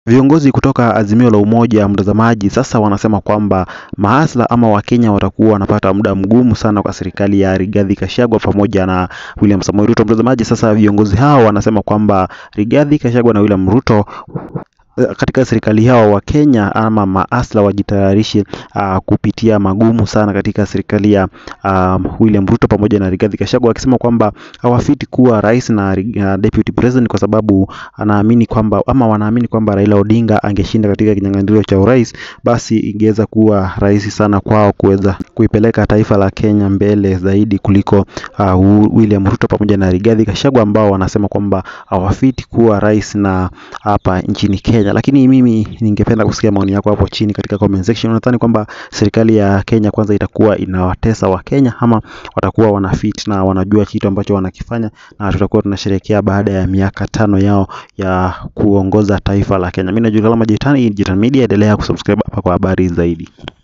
Viongozi kutoka Azimio la Umoja mtazamaji, sasa wanasema kwamba mahasla ama Wakenya watakuwa wanapata muda mgumu sana kwa serikali ya Rigathi Gachagua pamoja na William Samoei Ruto. Mtazamaji, sasa viongozi hao wanasema kwamba Rigathi Gachagua na William Ruto katika serikali yao wa Kenya ama maasla wajitayarishe uh, kupitia magumu sana katika serikali ya um, William Ruto pamoja na Rigathi Gachagua, akisema kwamba hawafiti kuwa rais na uh, deputy president kwa sababu anaamini kwamba ama wanaamini kwamba Raila Odinga angeshinda katika kinyang'anyiro cha urais, basi ingeweza kuwa rahisi sana kwao kuweza kuipeleka taifa la Kenya mbele zaidi kuliko uh, William Ruto pamoja na Rigathi Gachagua ambao wanasema kwamba hawafiti kuwa rais na hapa nchini Kenya. Lakini mimi ningependa kusikia maoni yako hapo chini katika comment section. Unadhani kwamba serikali ya Kenya kwanza itakuwa inawatesa wa Kenya ama watakuwa wanafit na wanajua kitu ambacho wanakifanya na tutakuwa tunasherehekea baada ya miaka tano yao ya kuongoza taifa la Kenya. Mimi najulikana kama Jitan, Jitan Media, endelea kusubscribe hapa kwa habari zaidi.